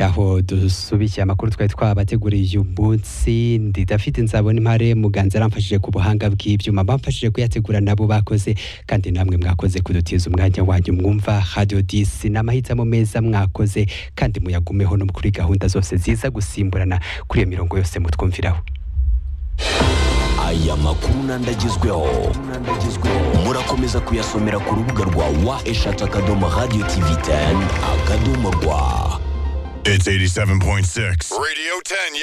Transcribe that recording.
aho dusubikiye amakuru twari twabateguriye uyu munsi ndi dafite nzabona impare muganza aramfashije ku buhanga bw'ibyuma bamfashije kuyategura nabo bakoze kandi namwe mwakoze kudutiza umwanya wanyu mwumva radio disi n'amahitamo meza mwakoze kandi muyagumeho no kuri gahunda zose ziza gusimburana kuri iyo mirongo yose mutwumviraho aya makuru nandagezweho murakomeza kuyasomera ku rubuga rwa wa eshatu akadomo radio tv 10 akadomo rwa It's 87.6. Radio 10